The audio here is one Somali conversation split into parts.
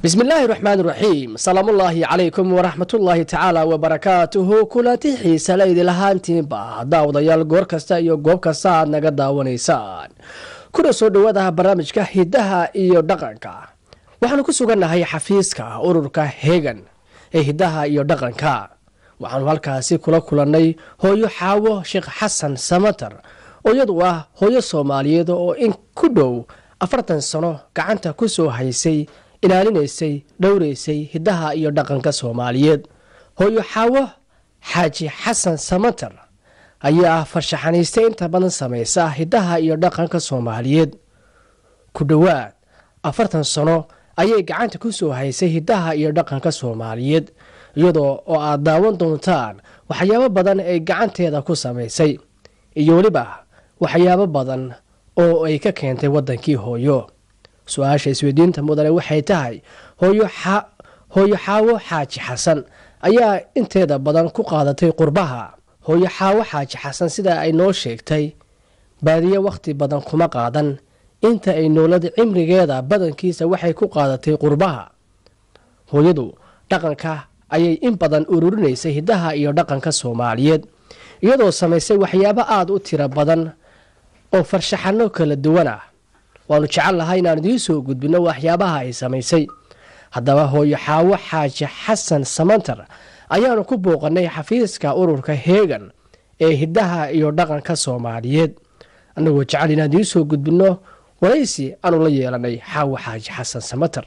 bismi illaahi raxmaan raxiim salaamullaahi calaykum waraxmatullaahi tacaala wabarakaatuhu kulanti xiisa la idin lahaantiinba daawadayaal goor kasta iyo goob kasta aad naga daawanaysaan kuna soo dhowaadaha barnaamijka hidaha iyo dhaqanka waxaanu ku sugannahay xafiiska ururka hegan ee hidaha iyo dhaqanka waxaanu halkaasi kula kulannay hooyo xaawo sheekh xasan samatar oo iyadu ah hooyo soomaaliyeed oo in ku dhow afartan sano gacanta ku soo haysay ilaalinaysay dhowraysay hidaha iyo dhaqanka soomaaliyeed hooyo xaawo xaaji xasan samatar ayaa ah farshaxaniiste inta badan samaysa hidaha iyo dhaqanka soomaaliyeed ku dhowaad afartan sano ayay gacanta ku soo haysay hidaha iyo dhaqanka soomaaliyeed iyadoo oo aad daawan doontaan waxyaabo badan ay gacanteeda ku samaysay iyo weliba waxyaabo badan oo ay ka keentay waddankii hooyo su-aasha isweydiinta mudane waxay tahay hooyo xaawo xaaji xasan ayaa inteeda badan ku qaadatay qurbaha hooyo xaawo xaaji xasan sida ay noo sheegtay baadiye wakhti badan kuma qaadan inta ay noolada cimrigeeda badankiisa waxay ku qaadatay qurbaha hooyadu dhaqanka ayay in badan ururinaysay hidaha iyo dhaqanka soomaaliyeed iyadoo samaysay waxyaabo aada u tiro badan oo farshaxano kala duwan ah waanu jecel lahay inaan idiin soo gudbino waxyaabaha ay samaysay haddaba hooyo xaawo xaaji xasan samantar ayaanu ku booqanay xafiiska ururka heegan ee hidaha iyo dhaqanka soomaaliyeed annagoo jecel inaan idiin soo gudbino waraysi aanu la yeelanay xaawo xaaji xasan samatar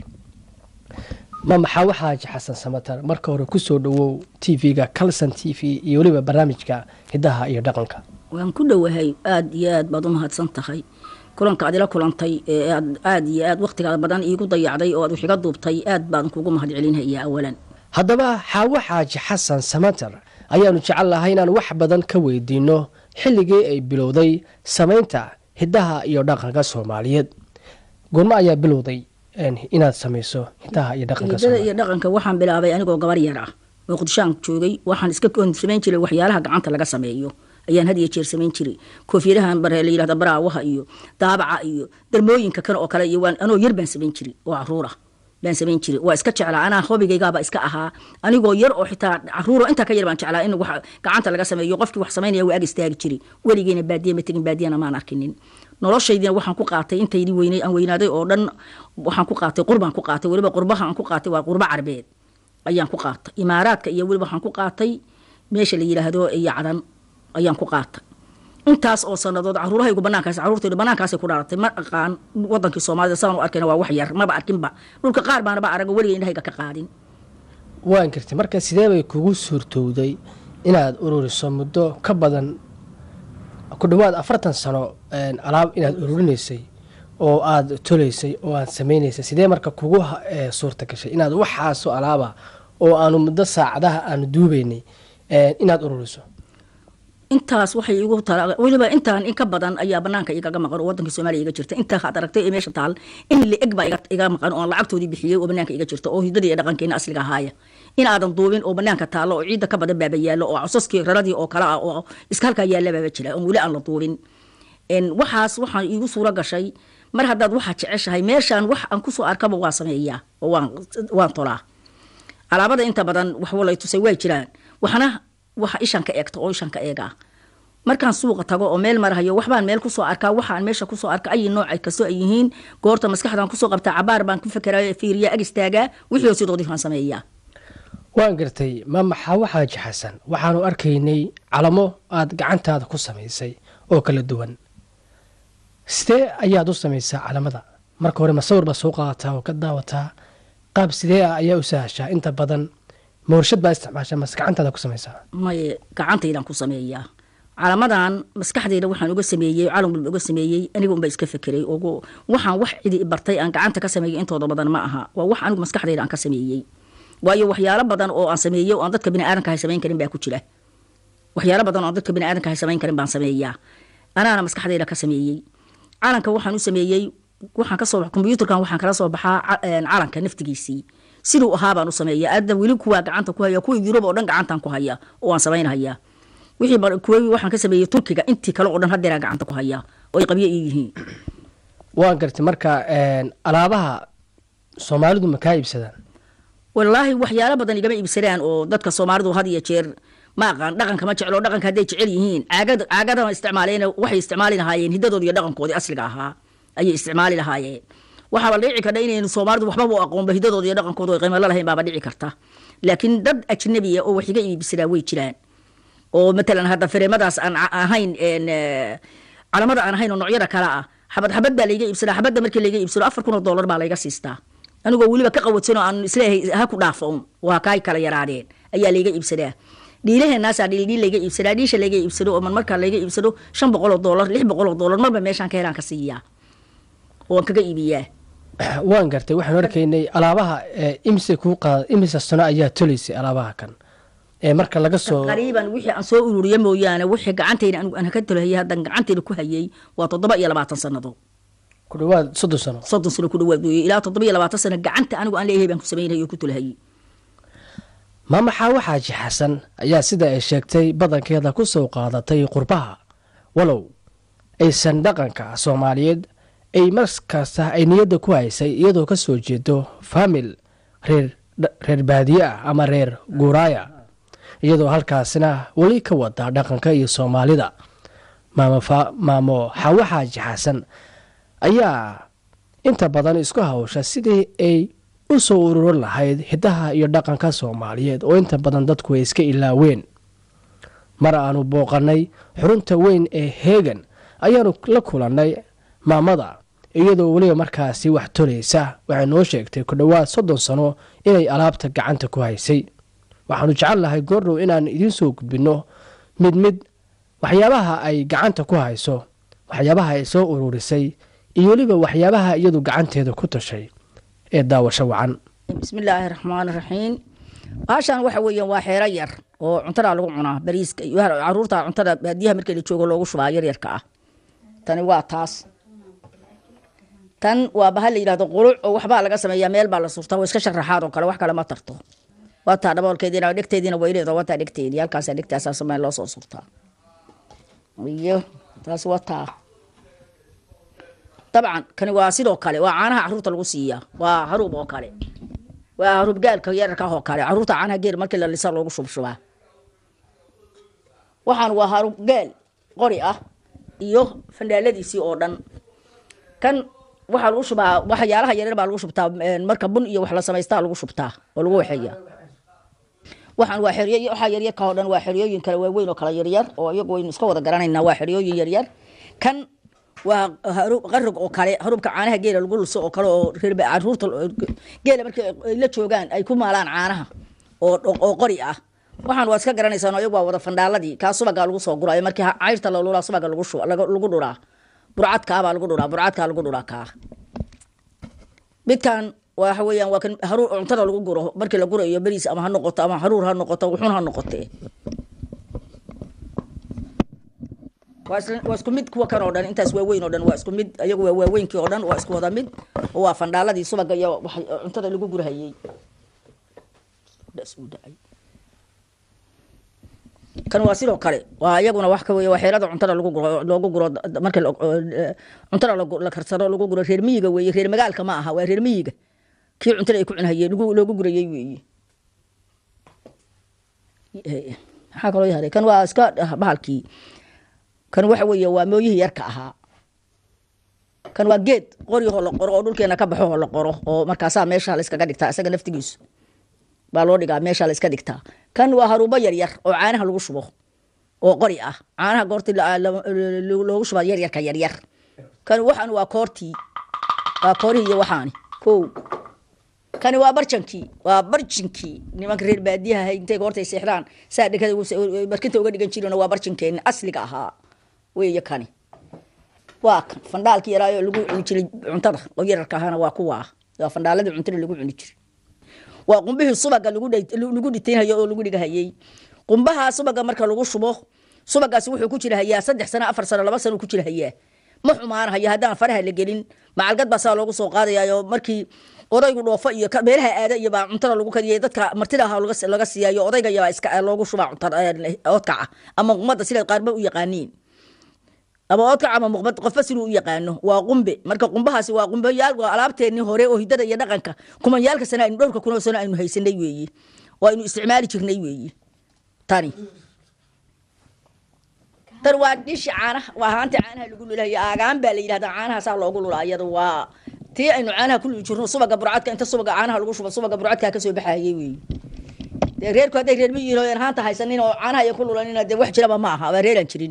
mama xaawo xaaji xasan samatar marka hore kusoo dhawow t v-ga calson t v iyo weliba barnaamijka hidaha iyo dhaqanka waan ku dhowahay aada iyo aad baad u mahadsan tahay kulanka aad ila kulantay ee aad aada iyo aad wakhtigaada badan iigu dayacday oo aad wax iga duubtay aad baan kugu mahad celinhayaa awalan haddaba xaawo xaaji xasan samatar ayaanu jecel lahay inaan wax badan ka weydiino xilligii ay bilowday samaynta hidaha iyo dhaqanka soomaaliyeed goormo ayaa bilowday inaad samayso hidaha iyo dhaqanka hidada iyo dhaqanka waxaan bilaabay anigoo gabar yar ah oo qudushaan joogay waxaan iska samayn jiray waxyaalaha gacanta laga sameeyo ayaan had iyo jeer samayn jiray koofiyadahan bare la yihahda baraawaha iyo daabaca iyo darmooyinka kan oo kale iyo waan anoo yar baan samayn jiray oo caruura baan samayn jiray waa iska jeclaa anaa hobigaygaaba iska ahaa anigoo yar oo xitaa caruuro intaa ka yar baan jeclaa in wax gacanta laga sameeyo qofkii wax samaynaya waa ag istaagi jiray weligeena baadiye ma tegin baadiyana maan arkinin noloshaydina waxaan ku qaatay intaydii weynay aan weynaaday oo dhan waxaan ku qaatay qurbaan ku qaatay weliba qurbaha aan ku qaatay waa qurbo carbeed ayaan ku qaatay imaaraadka iyo weliba waxaan ku qaatay meesha la yidhaahdo yacdan ayaan ku qaatay intaas oo sanadood caruurahaygu banaankaas caruurtaydu banaankaasay ku dhaaratay ma aqaan wadankii soomaalida sidaan u arkayna waa wax yar maba arkinba dhulka qaar baanaba arago weliga indhahayga ka qaadin waan gartay marka sidee bay kugu suurtowday inaad ururiso muddo ka badan ku dhowaad afartan sano alaab inaad ururinaysay oo aada tolaysay oo aad samaynaysay sidee marka kugu suurta gashay inaad waxaasoo alaaba oo aanu muddo saacadaha aanu duubeynay inaad ururiso intaas waxay igu tala weliba intaan in ka badan ayaa banaanka igaga maqan oo wadankii soomaaliya iga jirta intaa aad aragtay ee meesha taal in la-eg baa iga maqan oo aan lacagtoodii bixiyey oo banaanka iga jirta oo hidadii ee dhaqankeena asliga ahaaya in aadan duubin oo banaanka taallo oo ciidda ka badan baaba yaallo oo cosaskii raradii oo kale ah oo iska halkaa yaalla baaba jira oon weli aan la duubin waxaas waxaan iigu suuro gashay mar haddaad waxaa jeceshahay meeshaan wax aan kusoo arkaba waa sameeyaa oo waan tolaa alaabada inta badan wax walay tusay way jiraan waxna waxa ishan ka eegta oo ishan ka eegaa markaan suuqa tago oo meel marahayo waxbaan meel kusoo arkaa waxaan meesha kusoo arka ay nooca kastoo ay yihiin goorta maskaxdan kusoo qabtaa cabaar baan ku fakera fiiriya ag istaagaa wixii sidoodii baan sameeyaa waan gartay maama xaawo xaaji xasan waxaanu arkaynay calamo aada gacantaada ku samaysay oo kala duwan sidee ayaad u samaysaa calamada marka hore masawir baa soo qaadataa oo ka daawataa qaab sidee ah ayaa u sahashaa inta badan mawrshad baa isticmaashaa mase gacantaada ku samaysaa maye gacantaydaan ku sameeyaa calamadan maskaxdayda waxaan uga sameeyey calan walba uga sameeyey aniga unbaa iska fekeray oo waxaan wax cidi bartay aan gacanta ka sameeyey intooda badan ma aha waa wax anigu maskaxdayda aan ka sameeyey waayo waxyaalo badan oo aan sameeyey oo aan dadka biniaadanka hay samayn karin baa ku jira waxyaalo badan oo aan dadka biniaadanka hay samayn karin baan sameeyaa anaana maskaxdayda ka sameeyey calanka waxaan u sameeyey waxaan kasoo kombyuutarkan waxaan kala soo baxaa calanka naftigiisii siduu ahaa baan u sameeya adda weli kuwaa gacanta ku haya kuwa yurub oo dhan gacantan ku haya oo aan samaynhayaa wixii kuwa waxaan ka sameeyey turkiga intii kale oo dhan hadeeraa gacanta ku haya oo ay qabyo ii yihiin waan gartay marka alaabaha soomaalidu ma kaa iibsadaan wallaahi waxyaalo badan igama iibsadaan oo dadka soomaalidu had iyo jeer ma aqaan dhaqanka ma jeclo dhaqanka hadday jecel yihiin caagada caagadaha isticmaaleen waxay isticmaali lahaayeen hidadoodi iyo dhaqankoodii asliga ahaa ayay isticmaali lahaayeen waxaaba dhici karta inaynu soomaalidu waxbaba u aqoonba hidadooda iyo dhaqankooda ay qiimalo lahayn baaba dhici karta laakiin dad ajnabiya oo wax iga iibsadaa way jiraan oo matalan hadda fireemadaas aan ahayn calamada aan ahayn oo noocyada kale ah xabad xabad baa layga iibsadaa xabadda markii layga iibsado afar kun oo dollar baa layga siistaa anigoo weliba ka qawatsan oo aan isleeyahay ha ku dhaafo un waa kaay kala yaraadeen ayaa layga iibsadaa dhiilaheenaasaa dhiildhiil layga iibsadaa dhiisha layga iibsado oo man markaa layga iibsado shan boqol oo dollar lix boqol oo dollar marba meeshaan ka helaan ka siiyaa oo aan kaga iibiyaa waan gartay waxaan arkaynay alaabaha imise kuu qaada imise sano ayaa tolaysay alaabaha kan ee marka laga soo qariiban wixii aan soo ururiya mooyaane wixii gacantayda anigu aan ka tolahayay haddaan gacantayda ku hayay waa toddoba iyo labaatan sannadood ku dhawaad soddon sano soddon sano ku dhawaad weeye ilaa toddoba iyo labaatan sano gacanta anigu aan leeyahay baan ku samaynayay oo ku tolahayay maama xaawo xaaji xasan ayaa sida ay sheegtay badankeeda ku soo qaadatay qurbaha walow aysan dhaqanka soomaaliyeed ay markasta ay niyadda ku haysay iyadoo ka soo jeedo faamil reer reer baadiye ah ama reer guuraaya iyadoo halkaasina weli ka wada dhaqanka iyo soomaalida maamo xaawo xaaji xasan ayaa inta badan isku hawsha sidii ay u soo ururin lahayd hidaha iyo dhaqanka soomaaliyeed oo inta badan dadku ay iska ilaaween mar aanu booqannay xurunta weyn ee heegan ayaanu la kulannay maamada iyadoo weliba markaasi wax tolaysa waxay noo sheegtay ku dhowaad soddon sano inay alaabta gacanta ku haysay waxaanu jecel lahay goordhow inaan idiin soo gudbinno mid mid waxyaabaha ay gacanta ku hayso waxyaabaha ay soo ururisay iyo weliba waxyaabaha iyadu gacanteeda ku tashay ee daawasho wacan bismillaahi raxmaan raxiim baashaan waxa weeyaan waa xeero yar oo cuntada lagu cunaa bariiska iyo caruurta cuntada baadiyaha markii la joogo loogu shubaa yaryarka ah tani waa taas tan waa bahal la yidhahdo quluc oo waxbaa laga sameeyaa meel baa la surtaa waa iska sharaxaad oo kale wax kale ma tarto wataa dhaboolkeediina dhegteediina way leedahay wataa dhegteedii halkaasaa dhegtaasaa sameen loo soo surtaa iyo taas wataa dabcan kani waa sidoo kale waa caanaha caruurta lagu siiyaa waa haruub oo kale waa haruub gaalka yararka oo kale caruurta caanaha geel markii la lisa loogu shubshubaa waxaan waa haruub gaal qori ah iyo fandhaaladiisii oo dhan kan waxaa lagu shubaa waxyaalaha yaryar baa lagu shubtaa marka bun iyo wax la samaystaa lagu shubtaa oo lagu waxeeya waxaan waa xeryo waxaa yaryarka oo dhan waa xeryooyin kale waaweyn oo kale yaryar oo iyagu waynu iska wada garanaynaa waa xeryooyin yaryar kan waa qarog oo kale harubka caanaha geela lagu luso oo kale oo caruurta geela markii ay la joogaan ay ku maalaan caanaha oo qori ah waxaan waa iska garanaysaan oo iyagu waa wada fandhaaladii kaa subagaa lagu soo guraayo markii cayrta la lulaa subaga lagu dhuraa burcadkaabaa lagu dhuraa burcadkaa lagu dhuraa kaa midkan waxa weeyaan waa kan haruur cuntada lagu guro markii la gurayo beriis ama ha noqoto ama haruur ha noqoto wuxun ha noqotee waa isku mid kuwa kan oo dhan intaas waaweyn oo dhan waa isku mid ayagu waa waaweynkii oo dhan waa isku wada mid oo waa fandhaaladii subaga iyo cuntada lagu gurahayey kan waa sidoo kale waa iyaguna wax ka wey waa xeelada cuntada lagu guro loogu guro marka cuntada la karsado lagu guro reer miyiga weeye reer magaalka ma aha waa reer miyiga kii cuntada ay ku cunhayeen loogu gurayey weeye maxaa kaloo yahaday kan waa iska bahalkii kan waxa weeye waa mooyihii yarka ahaa kan waa geed qoryahoo la qoro oo dhulkeena ka baxooo la qoro oo markaasaa meesha la iskaga dhigtaa isaga naftigiisu baa loo dhigaa meesha la iska dhigtaa kan waa haruubo yaryar oo caanaha lagu shubo oo qori ah caanaha goortii loogu shubaa yaryarka yaryar kan waxaan waa koortii waa koorihii iyo waxaani ko kani waa barjankii waa barjinkii nimanka reer baadiyaha intay goortay seexdaan saa dhekada barkinta uga dhigan jireen waa barjinkeeni asliga ahaa weeye kani waa kan fandhaalkii yaraayo lagu cuni jiray cuntada oo yararka ahaana waa kuwaa waa fandhaaladii cuntada lagu cuni jiray waa qumbihii subaga lagu dhitaynhayo oo lagu dhigahayey qumbaha subaga marka lagu shubo subagaasi wuxuu ku jira hayaa saddex sano afar sano laba sano ku jira hayaa ma xumaanahayo haddaan faraha la gelin macalgad baa saa loogu soo qaadayayo markii odaygu dhoofo iyo meelaha aada iyo baa cuntada lagu kariyay dadka martida aha laga siiyayo odayga yabaa iska loogu shubaa cunta oodkaca ama ummadda sidaad qaarba u yaqaaniin ama oodkac ama muqbad qofba siduu u yaqaano waa qumbe marka qumbahaasi waa qumbayaal waa alaabteennii hore oo hidada iyo dhaqanka kumayaalka sana aynu dhowrka kunoo sano aynu haysanay weeye oo aynu isticmaali jirnay weeye tani tan waa dhishi caanaha waa haanta caanaha lagu lulayo aagaan baa la yidhahdaa caanahaasaa loogu lulaa iyada waa tii aynu caanaha ku luli jirno subaga burcadka inta subaga caanaha lagu shubo subaga burcadkaa kasoo baxayay weeye dee reerku hadday reer miyihin oo haanta haysanin oo caanaha ay ku lulanina dee wax jiraba ma aha waa reeraan jirin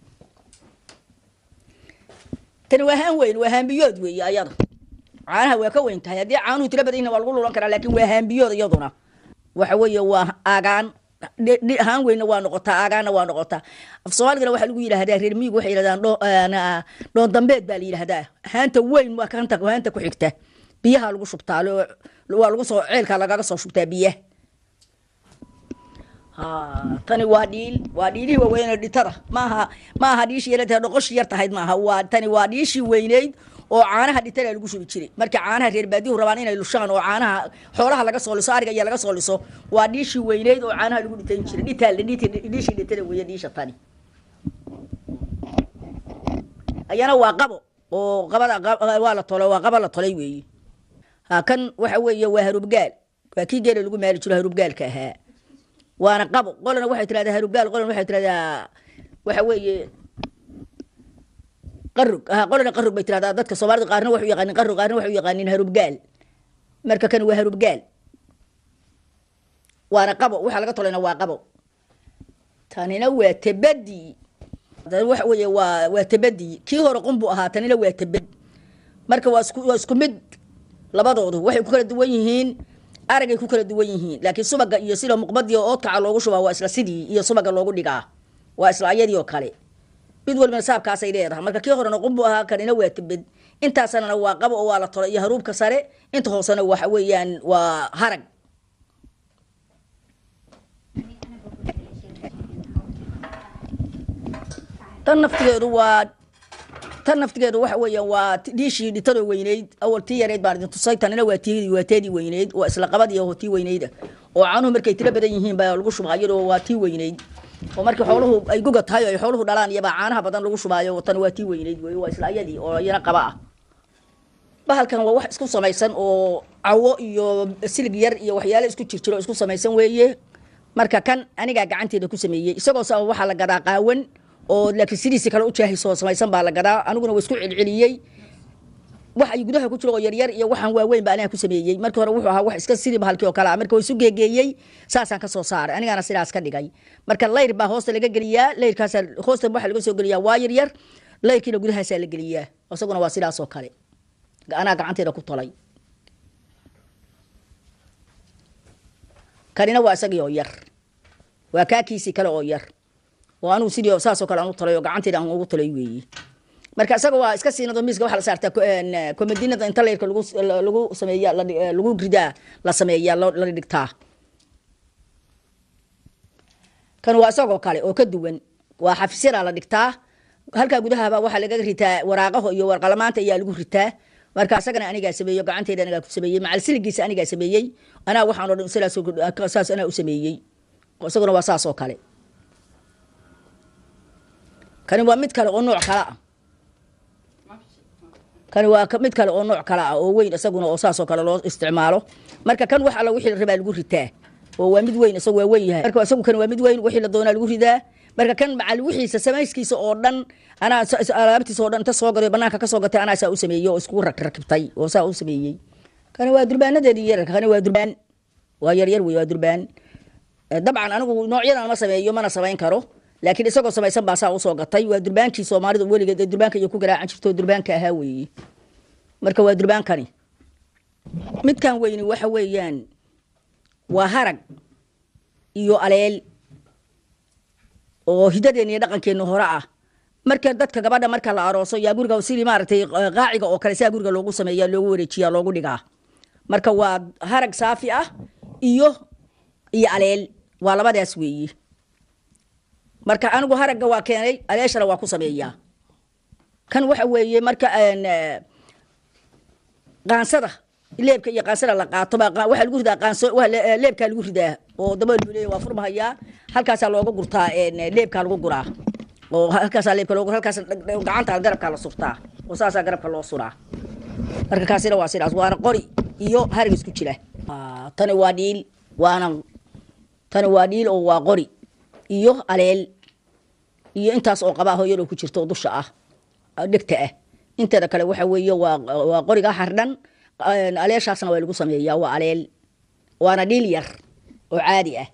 tani waa haan weyn waa haambiyood weeye ayada caanaha waa ka weyn tahay haddii caanuhu tiro badan yihin waa lagu lulan karaa laakin waa haambiyood iyaduna waxa weeye waa aagaan haan weynna waa noqotaa aagaanna waa noqotaa af soomaaligana waxaa lagu yidhahdaa reer miyigu waxay yidhahdaan dhoon dambeed baa la yidhahdaa haanta weyn waa kanta haanta ku xigta biyaha lagu shubtaa waa lagu soo ceelka lagaga soo shubtaa biyaha tani waa dhiil waa dhiilihii waaweyne dhitada maaha maaha dhiishii yaratahay dhoqoshii yar tahayd maaha waa tani waa dhiishii weyneyd oo caanaha dhitada lagu shubi jiray marka caanaha reer baadihu rabaan inay lushaan oo caanaha xoolaha laga soo liso ariga iyo laga soo liso waa dhiishii weyneyd oo caanaha lagu dhitan jiray dhitaal dhiishii dhitada weeye dhiisha tani ayana waa qabo oo qabada waa la tolay waa qaba la tolay weeye ha kan waxa weeye waa harubgaal waa kii geela lagu maali jiro harubgaalka ahaa waana qabo qolana waxay tirahdaa harubgaal qolana waxay tirahdaa waxa weeye qarug qolana qarug bay tirahdaa dadka soomaalida qaarna waxu yaqaanin qarug qaarna waxu yaqaanin harubgaal marka kan waa harubgaal waana qabo waxa laga tolayna waa qabo tanina waa tabadi waxa weeye waa waa tabadi kii hore qumbu ahaa tanina waa tabad marka waa isku waa isku mid labadoodu waxay ku kala duwan yihiin aragay ku kala duwan yihiin laakiin subaga iyo sida muqbadii oo oodkaca loogu shubaa waa isla sidii iyo subaga loogu dhigaa waa isla ayadii oo kale mid walbana saabkaasay leedahay marka kii horena qumbu ahaa kanina waa tabad intaasanana waa qabo oo waa la tolay iyo haruubka sare inta hoosena waxa weeyaan waa harag tan naftigeedu waa tan naftigeedu waxa weeyaan waa dhiishii dhitadoo weyneyd awal tii yareyd baan idin tusay tanina waa tii waa teedii weyneyd waa isla qabadii oo tii weyneyda oo caanuhu markay tiro badan yihiin baa lagu shubaa iyadoo waa tii weyneyd oo markii xooluhu ay guga tahay oo ay xooluhu dhalaan iyabaa caanaha badan lagu shubaayo tan waa tii weyneyd wey waa isla ayadii oo iyana qaba ah bahalkan waa wax isku samaysan oo cawo iyo silig yar iyo waxyaale isku jirjiro isku samaysan weeye marka kan anigaa gacanteeda ku sameeyey isagoo sa waxaa la gadaa qaawan oo laakiin sidiisi kale u jaahisoo samaysan baa la gadaa aniguna waa isku celceliyey wax ay gudaha ku jiro oo yaryar iyo waxaan waaweyn ba aniga ku sameeyey markii hore wuxuu ahaa wax iska sidii bahalkii oo kale ah marka waa isu geegeeyey saasaan ka soo saaray anigana sidaas ka dhigay marka layr baa hoosta laga geliyaa layrkaasa hoosta waxaa laga soo geliyaa waa yaryar layrkiina gudahaasaa la geliyaa isaguna waa sidaas oo kale anaa gacanteeda ku tolay kanina waa isagii oo yar waa kaakiisii kale oo yar oo anigu sidii saasoo kale aan u talay oo gacanteeda aan ugu talay weeye marka isaga waa iska siinado miiska waxaa la saartaa komadiinada inta layrka lagu lagu sameeya lagu ridaa la sameeya la dhigtaa kan waa isagoo kale oo ka duwan waa xafisyadaa la dhigtaa halkaa gudahaba waxaa laga ritaa waraaqaho iyo warqalamaanta ayaa lagu ritaa marka isagana anigaa sameeyo gacanteeda anigaa ku sameeyey macal siligiisa anigaa sameeyey anaa waxaan o dhan saas anaa u sameeyey isaguna waa saas oo kale kani waa mid kale oo nooc kale ah kani waa mid kale oo nooc kale ah oo weyn isaguna oo saasoo kale loo isticmaalo marka kan wax alla wixii la rabaa lagu ritaa oo waa mid weyn isagu waa weyn yahay marka isagu kan waa mid weyn wixii la doonaa lagu ridaa marka kan macal wixiisa samayskiisa oo dhan anaa alaabtiisa oo dhan inta soo gaday banaanka ka soo gatay anaa saa u sameeyey oo iskugu rakibtay oo saa u sameeyey kani waa durbaanadeedii yararka kani waa durbaan waa yaryar wey waa durbaan dabcan anigu noocyadan ma sameeyo mana samayn karo laakiin isagoo samaysan baa saa usoo gatay waa durbaankii soomaalida weligeed ee durbaanka iyo ku garaacan jirto durbaanka ahaa weeye marka waa durbaankani midkan weyni waxa weeyaan waa harag iyo aleel oo hidadeena iyo dhaqankeenna hore ah marka dadka gabadha marka la arooso yaa guriga sidii maaragtay qaaciga oo kale sidaa guriga loogu sameeya loogu wareejiya loogu dhigaa marka waa harag saafi ah iyo iyo aleel waa labadaas weeye marka anigu haragga waa keenay aleeshana waa ku sameeyaa kan waxa weeye marka qaansada leebka iyo qaansada la qaato waxaa lagu ridaa qaanso leebkaa lagu ridaa oo dabool buu leeyahy waa furmahayaa halkaasaa looga gurtaa leebkaa lagu guraa oo halkaasaa leebka loogu halkaas gacanta garabkaa la surtaa oo saasaa garabka loo suraa marka kaasina waa sidaas waana qori iyo harig isku jira tani waa dhiil waana tani waa dhiil oo waa qori iyo aleel iyo intaas oo qabaa hooyadoo ku jirta oo dusha ah dhegta ah inteeda kale waxa weeye waa waa qoriga xardhan aleeshaasna waa lagu sameeyaa waa aleel waana dhiil yar oo caadi ah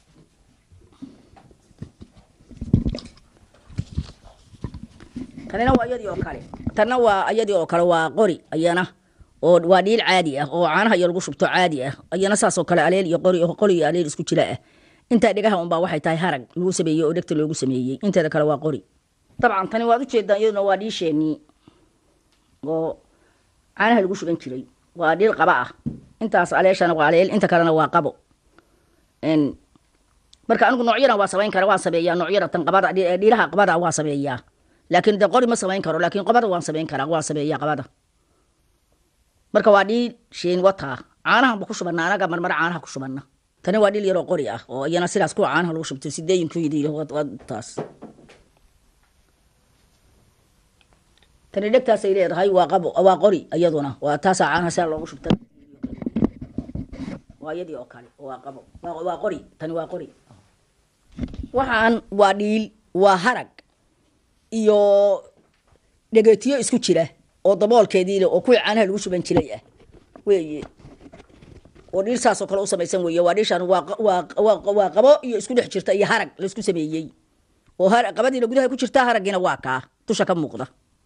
tanina waa iyadii oo kale tanna waa iyadii oo kale waa qori ayana oo waa dhiil caadi ah oo caanaha iyo lagu shubto caadi ah ayana saas oo kale aleel iyo qori qori iyo aleel isku jira ah intaa dhegaha unbaa waxay tahay harag lagu sameeyey oo dhegta loogu sameeyey inteeda kale waa qori dabcan tani waad ujeedaan iyaduna waa dhiisheenii oo caanaha lagu shuban jiray waa dhiil qaba ah intaas aleeshana waa aleel inta kalena waa qabo marka anigu noocyadan waa samayn kara waan sameeyaa noocyada tan qabada dhiilaha qabada waa sameeyaa laakiin de qori ma samayn karo laakiin qabada waan samayn karaa waan sameeyaa qabada marka waa dhiil sheen wataa caanahan ba ku shubana anaga marmara caanaha ku shubana tani waa dhiil yaroo qori ah oo iyana sidaas kuwa caanaha lagu shubtay sideeyin ku yidhi taas tani dhegtaasay leedahay waa qabo waa qori iyaduna waa taasaa caanaha sidaa loogu shubtay waa iyadii oo kale waa qabo waa qori tani waa qori waxaan waa dhiil waa harag iyo dhegetiyo isku jira oo daboolkeedii leh oo kuwii caanaha lagu shuban jiray ah weeye oo dhiil saasoo kale u samaysan weeye waa dhiishaan waa waa waa waa qabo iyo isku dhex jirta iyo harag laisku sameeyey oo har qabadiina gudaha ku jirta haraggiina waa kaa dusha ka muuqda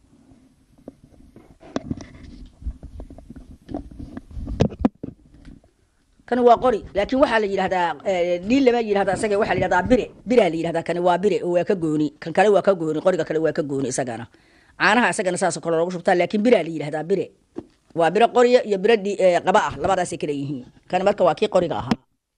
kani waa qori laakiin waxaa la yidhahdaa dhiil lama yidhahda isaga waxaa la yidhahdaa bire biraa la yidhahdaa kani waa bire oo waa ka gooni kan kale waa ka gooni qoriga kale waa ka gooni isagana caanaha isagana saasoo kale loogu shubtaa laakiin biraa la yidhahdaa bire waa biro qoriya iyo biro qaba ah labadaasay kala yihiin kani marka waa kii qoriga ahaa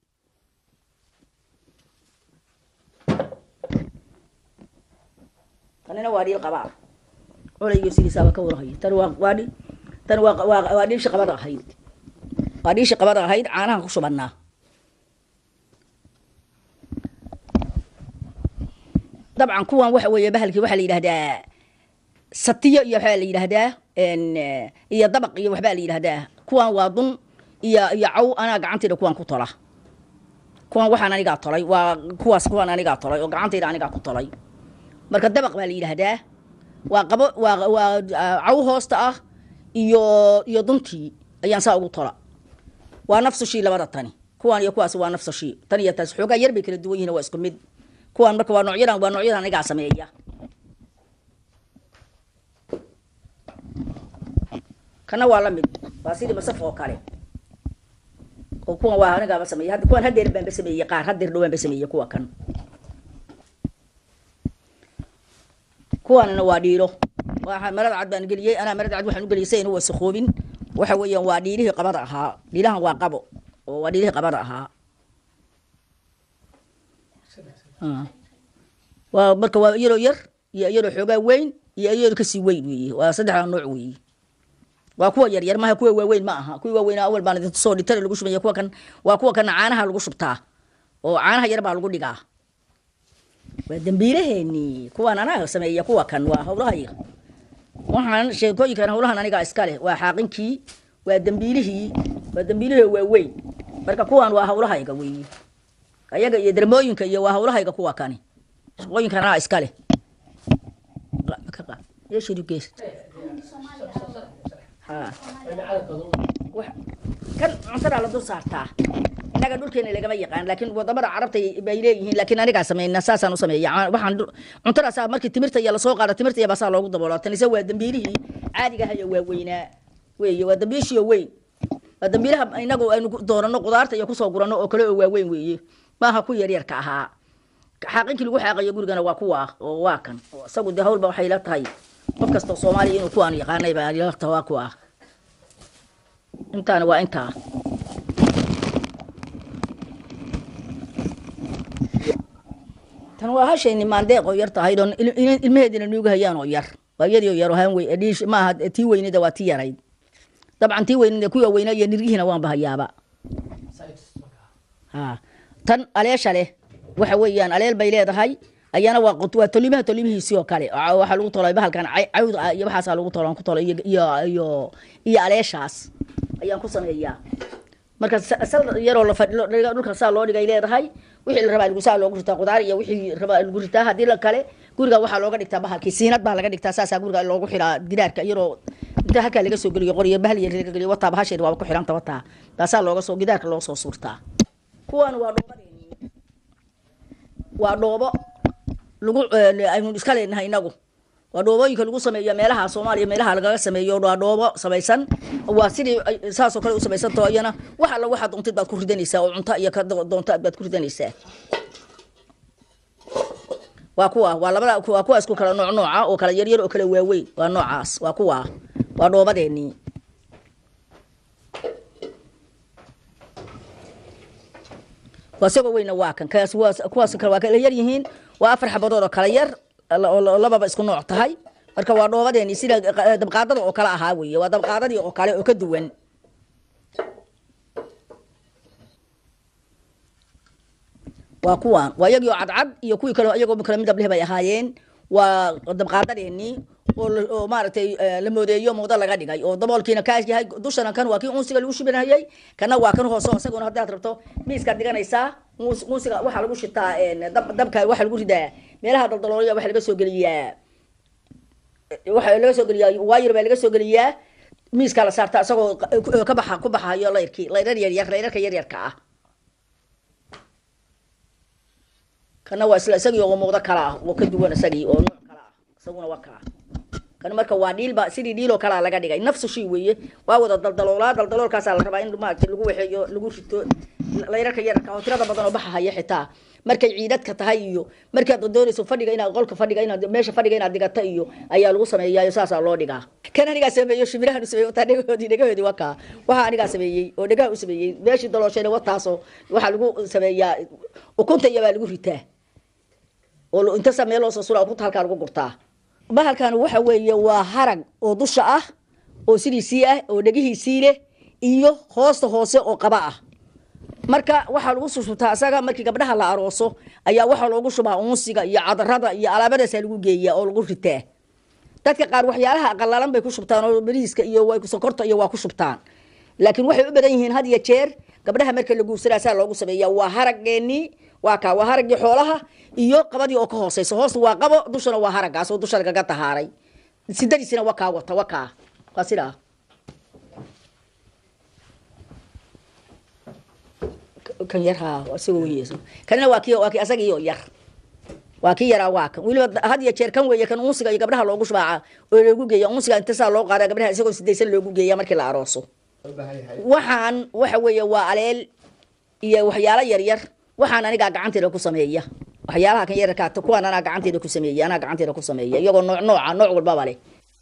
kanina waa dhiil qaba ah colaygiyo sidiisaaba ka warahay tani waa waa tani waa waa waa dhiilshi qabada ahayd waa dhiishi qabada ahayd caanaha ku shubannaa dabcan kuwan waxa weeye bahalkii waxaa la yidhahdaa satiyo iyo waxbaa la yidhahdaa iyo dabaq iyo waxbaa la yidhahdaa kuwan waa dun iyo iyo caw anaa gacantayda kuwan ku tola kuwan waxaan anigaa tolay waa kuwaas kuwan anigaa tolay oo gacantayda anigaa ku tolay marka dabaq baa la yidhahdaa waa qabo waa waa caw hoosta ah iyo iyo duntii ayaan saa ugu tola waa nafsushii labada tani kuwaan iyo kuwaas waa nafsushii tan iyo taas xoogaa yar bay kala duwan yihiin waa isku mid kuwaan marka waa noocyadan waa noocyadan anigaa sameeya kana waa la mid waa sidii masaf oo kale oo kuwan waa anigaaba sameeya hadda kuwan hadeer baanba sameeyey qaar hadeer dhawaanba sameeyey kuwa kan kuwaanina waa dhiilo waa marada cad baan geliyey anaa marada cad waxaan u geliyay si aynu wasakhoobin waxa weeyaan waa dhiilihii qabada ahaa dhiilahan waa qabo oo waa dhiilihii qabada ahaa waa marka waa iyadoo yar iyo iyadoo xoogaa weyn iyo iyadoo kasii weyn weeye waa saddexda nooc weeye waa kuwa yar yar maaha kuwa waaweyn ma aha kuwii waaweyn awal baan idin soo dhitare lagu shubaya kuwa kan waa kuwa kana caanaha lagu shubtaa oo caanaha yar baa lagu dhigaa waa dambiilaheenii kuwaan anaa sameeya kuwa kan waa hawlahayga waxaan sheekooyinkan hawlahan anigaa iska leh waa xaaqinki waa dambiilihii waa dambiilihii waa weyn marka kuwan waa hawlahayga weeye ayaga iyo dermooyinka iyo waa hawlahayga kuwa kani shaqooyinkan anaa iska leh kan cuntadaa la dul saartaa innaga dhulkeena lagama yaqaan laakiin wadamada carabta bay leeyihiin laakiin anigaa sameynaa saasaan u sameeya waxaan cuntadaasa markii timirta iyo lasoo qaada timirta iyo basaa loogu daboolaa tanise waa dambiilihii caadiga hayo waa weynaa weeye waa dambiishii oo weyn waa dambiilaha inagu aynu doonano qudaarta iyo kusoo gurano oo kale oo waaweyn weeye maaha ku yaryarka ahaa xaaqinkii lagu xaaqayo gurigana waa kuwa oo waa kan isagu dee hawlba waxay la tahay qof kastoo soomaaliya inuu kuwaan yaqaanay baa lata waa kuwa intaana waa intaa tan waa hashayni maandeeq oo yar tahayd oo ilmaheedina nuuga hayaan oo yar waa iyadii oo yar oo haan wey dhiish maaha tii weynida waa tii yarayd dabcan tii weynida kuwa weynaa iyo nirgihiina waan bahayaaba ha tan aleesha leh waxa weeyaan aleel bay leedahay ayana waa qut- waa tolimaha tolimihiisii oo kale Waxa- waxaa lagu tolay bahalkan cay- cawd ah iyo waxaasaa lagu tolo aan ku tolo iyo iyo iyo iyo aleeshaas ayaan ku sameeyaa marka sa- sal yaroo la fadhi- dhiga- dhulka saa loo dhigay leedahay wixii la rabaa lagu saa loogu ritaa qudaar iyo wixii rabaa lagu ritaa haddii la kale guriga waxaa looga dhigtaa bahalkii siinad baa laga dhigtaa saasaa guriga loogu xiraa gidaarka iyaroo inta halkaa laga soo geliyo qoriyo bahal yar laga geliyo wataa bahasheed waaba ku xiranta wataa taasaa looga soo gidaarka loo soo suurtaa kuwan waa dhoobadeenii waa dhoobo lagu eh, aynu iska leenahay inagu waa dhoobooyinka lagu sameeyo meelaha soomaaliya meelaha lagaga sameeyo waa dhoobo samaysan waa sidii ay- saasoo kale u samaysantaho iyana wax alla waxaad doontid baad ku ridanaysaa oo cunto iyo ka do- doonta baad ku ridanaysaa waa kuwa waa labada waa kuwa isku kala nooc nooca oo kala yaryar oo kala waaweyn waa noocaas waa kuwa waa dhoobadeenii waa isagoo weyna waa kan kaas waa kuwaas kale waa kala yar yihiin waa afar xabadood oo kala yar la- oo la- lababa isku nooc tahay marka waa dhoobadeeni sida qa- dabqaadada oo kale ahaa weeye waa dabqaadadii oo kale oo ka duwan waa kuwan waa iyagii oo cadcad iyo kuwii kale iyagoo kala midab leh bay ahaayeen waa dabqaadadeenii oo la- oo maaragtay eh, la moodeeyo muudo laga dhigay oo daboolkiina kaas yahay dushana kan waa kii unsiga lagu shubinayay kana waa kan hoose oo isaguna haddaad rabto miiskaad dhiganaysaa uns- unsiga waxaa lagu shitaa een, dab- dabka waxaa lagu ridaa meelaha daldaloolaya waxaa laga soo geliyaa waxaa laga soo geliyaa waayar baa laga soo geliyaa miiskaa la saartaa isagoo qa- ka baxa ku baxayo layrkii layrar yaryar layrarka yaryarka ah kana waa isla isagii oo muuqdo kala ah oo ka duwan isagii oo nooc kala ah isaguna waa kaa kan marka waa dhiilba sidii dhiiloo kalaa laga dhigay nafsu shay weeye waa wada daldaloolaa daldaloolkaasaa la rabaa in maaragtay lagu waxeeyo lagu rito layrarka yararka oo tirada badan oo baxahaya xitaa markay ciidadka tahay iyo markaad doonayso fadhiga inaad qolka fadhiga inaad meesha fadhiga inaad digata iyo ayaa lagu sameeyaa saasaa loo dhigaa kan anigaa sameeyo shimirahan u sameeyey wataa dhegahoodii dhegahoodii waa kaa waxaa anigaa sameeyey oo dhegaha u sameeyey meeshii dalooshayna wataasoo waxaa lagu sameeyaa ukunta iyo baa lagu ritaa oo lo- inta saa meel loo soo sura ukunta halkaa lagu gurtaa bahalkan waxa weeye waa harag oo dusha ah oo sidiisii ah oo dhegihiisii leh iyo hoosta hoose oo qaba ah marka waxaa lagu sushubtaa isaga markii gabdhaha la arooso ayaa waxaa loogu shubaa unsiga iyo cadarada iyo alaabadaasaa lagu geeyaa oo lagu ritaa dadka qaar waxyaalaha qalalan bay ku shubtaan oo bariiska iyo way sokorta iyo waa ku shubtaan laakiin waxay u badan yihiin had iyo jeer gabdhaha marka la guursadaa saa loogu sameeyaa waa harageenii waa kaa waa haraggii xoolaha iyo qabadii oo ka hooseysa hoosta waa qabo dushana waa haragaas oo dusha lagaga tahaaray sidadiisina waa kaa wata waa kaa waa sidaa kan yar haa isagoo weyeeso kanina waa kii waa kii asagii oo yar waa kii yaraa waa kan weliba had iyo jeer kan weeye kan unsiga iyo gabdhaha loogu shubaaca oo loogu geeya unsiga inta saa loo qaada gabdhaha isagoo sidaysan loogu geeya markii la arooso waxaan waxa weeye waa aleel iyo waxyaalo yaryar waxaan anigaa gacanteeda ku sameeya waxyaalaha kan yararkaa kuwaan anaa gacanteeda ku sameeya anaa gacanteeda ku sameeya iyagoo nooc nooca nooc walbaba leh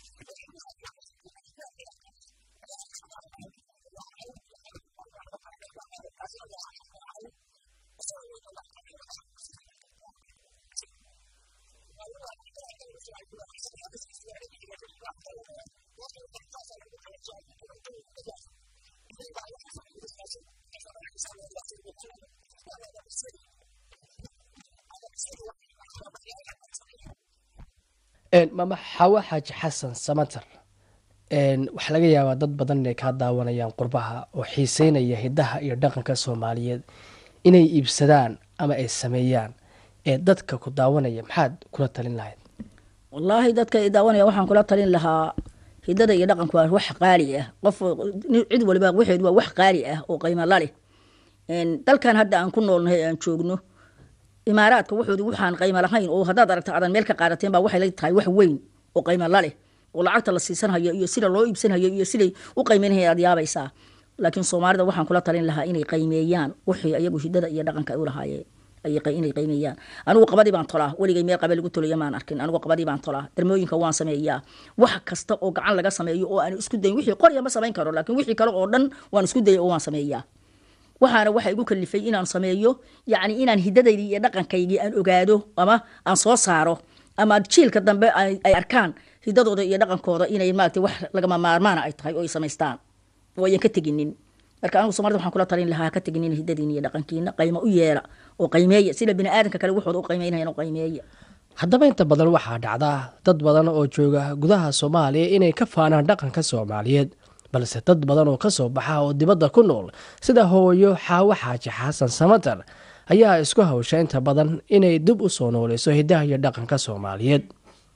mama xawa xaaji xasan samater waxaa laga yaabaa dad badan inay kaa daawanayaan qurbaha oo xiiseynaya hidaha iyo dhaqanka soomaaliyeed inay iibsadaan ama ay sameeyaan ee dadka ku daawanaya maxaad kula talin lahayd wallaahi dadka i daawanaya waxaan kula talin lahaa hidada iyo dhaqanku waa wax qaali ah qof cid waliba waxeedu waa wax qaali ah oo qiimo la leh dalkan hadda aan ku noolnahay aan joogno imaaraadka wuxoodu waxaan qiimo lahayn oo haddaad aragta adan meel ka qaadateen baa waxay la tahay wax weyn oo qiimo la leh oo lacagta la siisanhayo iyo sida loo iibsanhayo iyo siday u qiimeynaya aad yaabaysaa laakiin soomaalida waxaan kula talin lahaa inay qiimeeyaan wixii ayagu hidada iyo dhaqanka ay u lahaayeen inay qiimeeyaan anigu qabadii baan tolaa weligay meel qabe lagu tolayo maan arkin anigu qabadii baan tolaa darmooyinka waan sameeyaa wax kasta oo gacan laga sameeyo oo aan isku dayin wixii qorya ma samayn karo laakiin wixii kale oo dhan waan isku dayay oo waan sameeyaa waxaana waxa igu kalifay inaan sameeyo yacni inaan hidadaydii iyo dhaqankaygii aan ogaado ama aan soo saaro ama jiilka dambe ay arkaan hidadooda iyo dhaqankooda inay maaragtay wax lagama maarmaana ay tahay oo ay samaystaan oo ayan ka teginin marka anigu soomaalida waxaan kula talin lahaa ka teginin hidadiina iyo dhaqankiina qaymo u yeela oo qaymeeya sida bini aadanka kale waxooda u qaymeynayaan oo qaymeeya haddaba inta badan waxaa dhacdaa dad badan oo jooga gudaha soomaaliya inay ka faanaan dhaqanka soomaaliyeed balse dad badan oo kasoo baxa oo dibadda ku nool sida hooyo xaawo xaaji xasan samatar ayaa isku hawsha inta badan inay dib u soo nooleyso hidaha iyo dhaqanka soomaaliyeed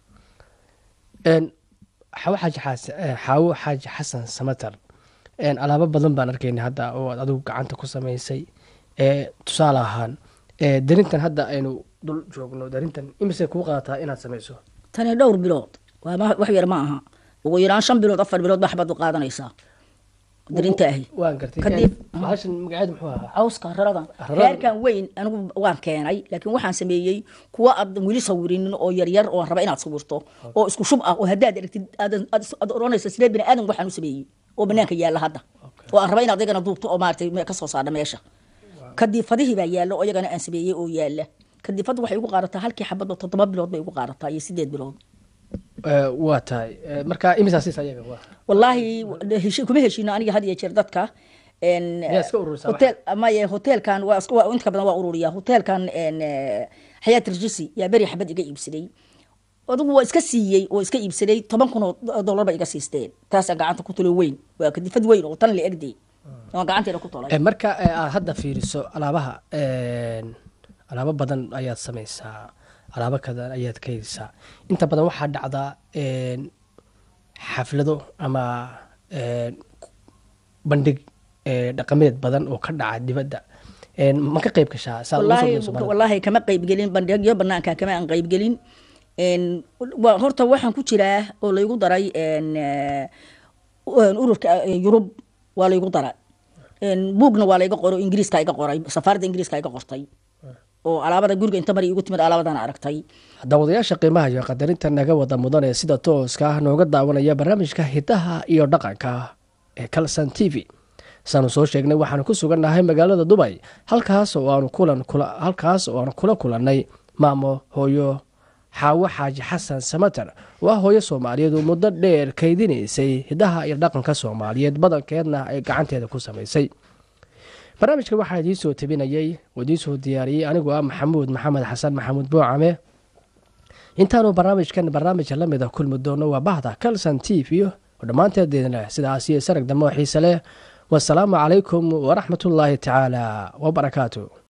xaawo xaaji xaas- eh, xaawo xaaji xasan samatar alaabo badan baan arkayna hadda oo aad adigu gacanta ku samaysay ee tusaale ahaan ee darintan hadda aynu dul joogno darintan imise kuu qaadataa inaad samayso tani dhowr bilood waa ma- wax yar ma aha ugu yaraan shan bilood afar bilood baa xabad u qaadanaysaa darinta ahi waan gartay Kadib- bahashan magaceedu muxuu ahaa cawska raradan Raradan. reerkan weyn anigu waan keenay laakiin waxaan sameeyey kuwa aad weli sawirinin oo yaryar oo aan raba inaad sawirto oo isku shub ah oo haddaad aragtid aadan- aad aad oranayso sidee bini aadan waxaan u sameeyey oo banaanka yaalla hadda oo aan raba inaad iyagana duubto oo maaragtay me- ka soo saarna meesha kadiifadihii baa yaalla oo iyagana aan sameeyey oo yaalla kadiifadda waxay igu qaadataa halkii xabad oo toddoba bilood bay igu qaadataa iyo sideed bilood Eh, waa tahay Eh, marka imisaa siisa ayaga waa wallaahi heshi- kuma heshiino aniga had iyo jeer dadka en, Miyaa iska ururisaa hotel maye hotelkan waa iska- waa- inta badan waa ururiya hotelkan en, eh, xayaat rjisi yaa beri xabad iga iibsaday adigu waa iska siiyey oo iska iibsaday toban kun oo dollar ba iga siisteen taasaan gacanta ku tulo weyn waa kadifad weyn oo tan la egday waan gacanteeda ku tolay Eh, marka eh, aad hadda fiiriso alaabaha een, alaabo badan ayaad samaysaa alaabo kadan ayaad ka helisaa inta badan waxaa dhacdaa een, xaflado ama een, bandhig eh, dhaqameed badan oo ka dhaca dibadda Een, ma ka qayb gashaa saa ugu soo wallaahi dhaweyso Soomaalida? wallaahi kama qaybgelin bandhigyo banaanka kama aan qaybgelin En, wa- horta waxaan ku jiraa oo laygu daray en, eh, u- ururka eh, yurub waa laygu daray En, buugna waa layga qoray oo ingiriiska iga qoray safaaradda ingiriiska iga qortay oo alaabada guriga inta mari igu timid alaabadan aragtay daawadayaasha qiimaha iyo qadarinta naga wada mudan ee sida tooska ah nooga daawanaya barnaamijka hidaha iyo dhaqanka ee calson t v saanu soo sheegnay waxaanu ku sugannahay magaalada dubay halkaas oo aanu kulan kula halkaas oo aanu kula kulannay maamo hooyo xaawo xaaji xasan samater waa hooyo soomaaliyeed oo muddo dheer kaydinaysay hidaha iyo dhaqanka soomaaliyeed badankeedna ay gacanteeda ku samaysay barnaamijka waxaa idiin soo tabinayey oo idiin soo diyaariyey anigoo ah maxamuud maxamed xasan maxamuud boocame intaanu barnaamijkan barnaamijka la mida kulmi doono waa bahda calson t v oo dhammaanteedna sidaas iyo sarag dambe oo xiise leh wasalaamu calaykum waraxmatullaahi tacaala wabarakaatu